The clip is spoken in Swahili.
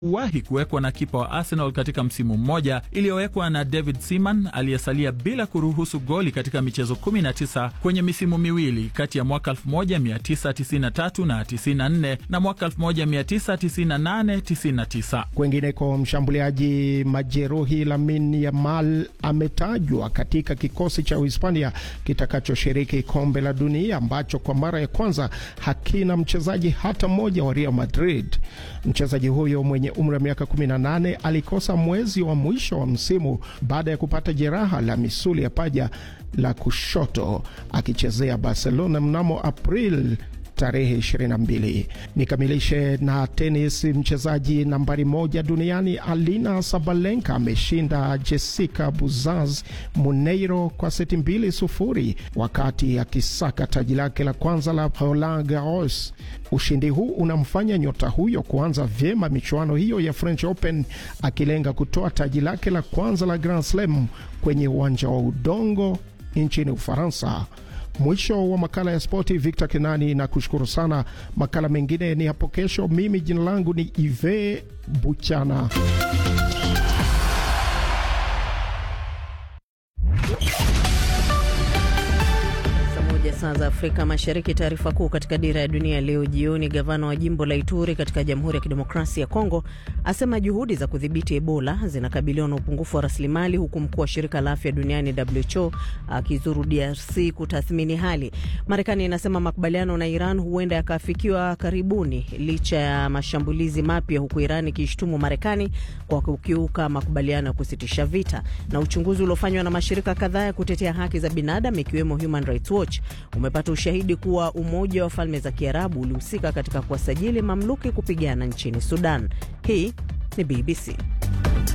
wahi kuwekwa na kipa wa Arsenal katika msimu mmoja, iliyowekwa na David Seaman aliyesalia bila kuruhusu goli katika michezo 19 kwenye misimu miwili kati ya mwaka 1993 na 94 na mwaka 1998-99. Kwengineko, mshambuliaji majeruhi Lamine Yamal ametajwa katika kikosi cha Uhispania kitakachoshiriki kombe la dunia ambacho kwa mara ya kwanza hakina mchezaji hata mmoja wa Real Madrid. Mchezaji huyo mwenye umri wa miaka 18 alikosa mwezi wa mwisho wa msimu baada ya kupata jeraha la misuli ya paja la kushoto akichezea Barcelona mnamo April tarehe 22. Nikamilishe na tenis. Mchezaji nambari moja duniani Alina Sabalenka ameshinda Jessica Buzaz Muneiro kwa seti mbili sufuri wakati akisaka taji lake la kwanza la Roland Garros. Ushindi huu unamfanya nyota huyo kuanza vyema michuano hiyo ya French Open akilenga kutoa taji lake la kwanza la Grand Slam kwenye uwanja wa udongo nchini Ufaransa. Mwisho wa makala ya spoti. Victor Kenani na kushukuru sana. Makala mengine ni hapo kesho. Mimi jina langu ni Ive Buchana. Saa za Afrika Mashariki. Taarifa kuu katika dira ya dunia leo jioni. Gavana wa jimbo la Ituri katika Jamhuri ya Kidemokrasia ya Kongo asema juhudi za kudhibiti Ebola zinakabiliwa na upungufu wa rasilimali, huku mkuu wa shirika la afya duniani WHO akizuru DRC kutathmini hali. Marekani inasema makubaliano na Iran huenda yakaafikiwa karibuni licha ya mashambulizi mapya, huku Iran ikishtumu Marekani kwa kukiuka makubaliano ya kusitisha vita. Na uchunguzi uliofanywa na mashirika kadhaa ya kutetea haki za binadamu ikiwemo Human Rights Watch umepata ushahidi kuwa Umoja wa Falme za Kiarabu ulihusika katika kuwasajili mamluki kupigana nchini Sudan. Hii ni BBC.